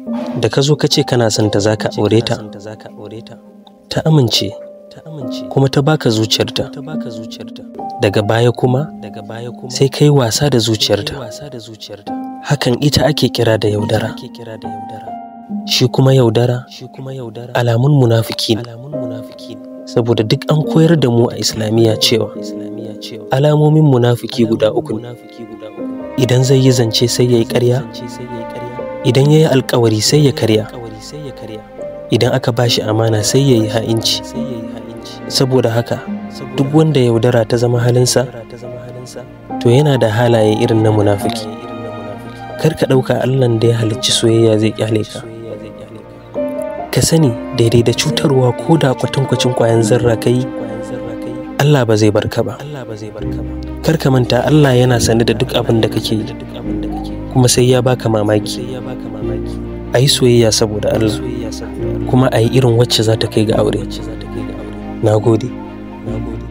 da ka zo ka ce kana son ta zaka aure ta ta amince kuma ta baka zuciyarta daga baya kuma sai kai wasa da zuciyarta hakan ita ake kira da yaudara shi kuma yaudara alamun munafiki ne saboda duk an koyar da mu a islamiyya cewa alamomin munafiki guda uku ne idan zai yi zance sai ya yi ƙarya idan ya yi alkawari sai ya karya idan aka ba shi amana sai ya yi ha'inci saboda haka duk wanda yaudara ta zama halinsa to yana da halaye irin na munafiki kar ka ɗauka allan da ya halicci soyayya zai kyale ka ka sani daidai da cutarwa ko da kwatankwacin kwayan zarra ka yi allah ba zai barka ba kar ka manta allah yana sane da duk abin da kake yi kuma sai ya baka mamaki a yi soyayya saboda allah kuma a yi irin wacce za ta kai ga aure na gode